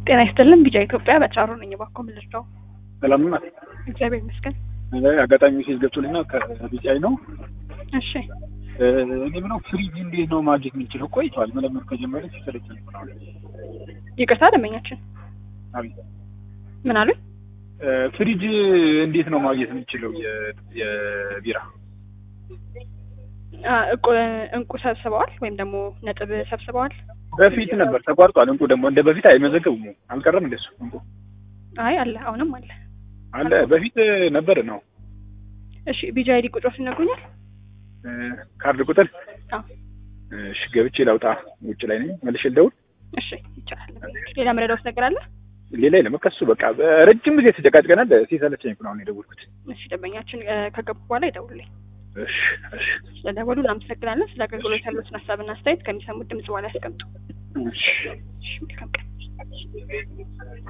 ጤና ይስጥልን ቢጫ ኢትዮጵያ በጫሩ ነኝ። እባክዎ ምን ልርዳው? ሰላም ናት። እግዚአብሔር ይመስገን። አጋጣሚ ሜሴጅ ገብቶልኝና ከቢጫይ ነው። እሺ እኔ ምነው ፍሪጅ እንዴት ነው ማግኘት የምንችለው? ቆይቷል መለመድ ከጀመረ ሲሰለቸን ነው። ይቅርታ ደንበኛችን አቤት ምን አሉኝ? ፍሪጅ እንዴት ነው ማግኘት የምንችለው? የ- የቢራ አ፣ እቁ እንቁ ሰብስበዋል ወይም ደግሞ ነጥብ ሰብስበዋል? በፊት ነበር ተቋርጧል። እንቁ ደግሞ እንደ በፊት አይመዘገቡም። አልቀረም እንደሱ እንቁ አይ አለ፣ አሁንም አለ። አለ በፊት ነበር ነው እሺ ቢጃ አይዲ ቁጥሮች ይነግሩኛል? ካርድ ቁጥር አዎ እሺ ገብቼ ላውጣ። ውጭ ላይ ነኝ። መልሼ ልደውል። እሺ ይቻላል። ሌላ መረዳውት ነገር አለ? ሌላ የለም። ከሱ በቃ ረጅም ጊዜ ተጨቃጭቀናል። ሲሰለቸኝ እኮ ነው አሁን የደወልኩት። እሺ ደንበኛችን እ፣ ከገቡ በኋላ ይደውልልኝ። እሺ እሺ ስለደወሉ እናመሰግናለን። ስለ አገልግሎት ያሉትን ሀሳብና አስተያየት ከሚሰሙት ድምጽ በኋላ ያስቀምጡ። እሺ እሺ መልካም ቀን።